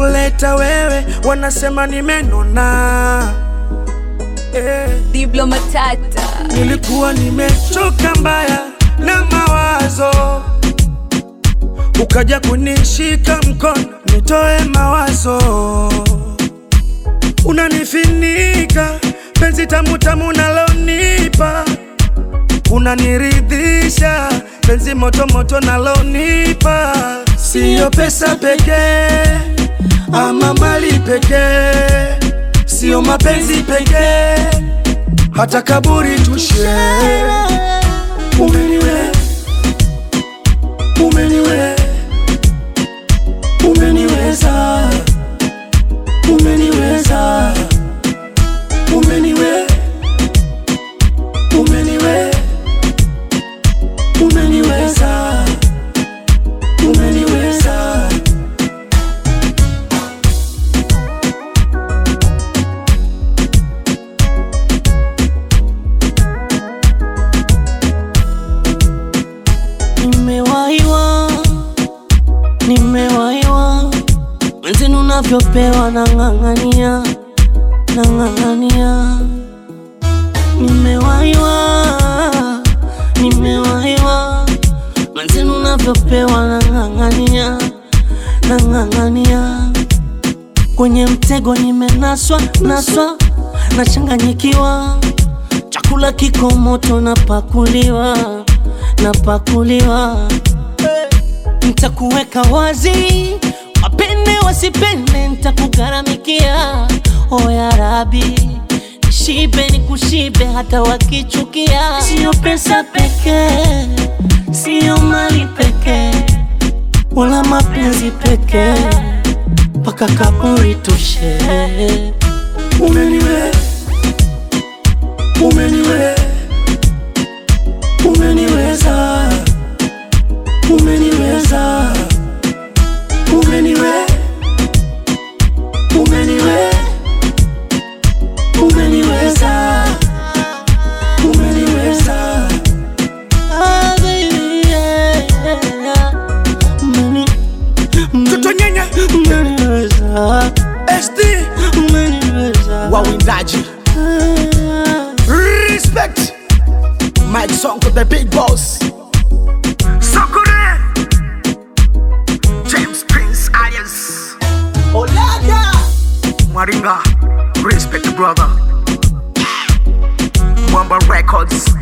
kuleta wewe, wanasema nimenona eh. Diblo Matata. Nilikuwa nimechoka mbaya na mawazo, ukaja kunishika mkono nitoe mawazo, unanifinika penzi tamu tamu nalonipa, unaniridhisha penzi moto moto nalonipa, siyo pesa pekee ama mali pekee, siyo mapenzi pekee hata kaburi tushe. Umeniwe, umeniwe, umeniweza, umeniweza, umeniwe, umeniwe, umeniweza, umeniweza. Nimewaiwa, nimewaiwa, mwenzenu unavyopewa nang'ang'ania, nang'ang'ania. Nimewaiwa, nimewaiwa, mwenzenu unavyopewa nang'ang'ania, nang'ang'ania. Kwenye mtego nimenaswa, naswa, nachanganyikiwa, chakula kiko moto napakuliwa, napakuliwa Ntakuweka wazi, wapende wasipende, ntakugharamikia. O ya Rabi, nishibe nikushibe, hata wakichukia. Sio pesa pekee, sio mali pekee, wala mapenzi pekee, mpaka kaburi tushe. Umeniwe, umeniwe, umeniweza, umeniweza, umeniwe, umeniwe, umeniweza, umeniweza. Ah, baby, yeah, yeah. Umeni- Toto nyenya, umeniweza, SD, umeniweza. wawindaji respect Mike Sonko the big boss Sakure, James Prince alias Olaga Maringa, respect brother. Mwamba Records.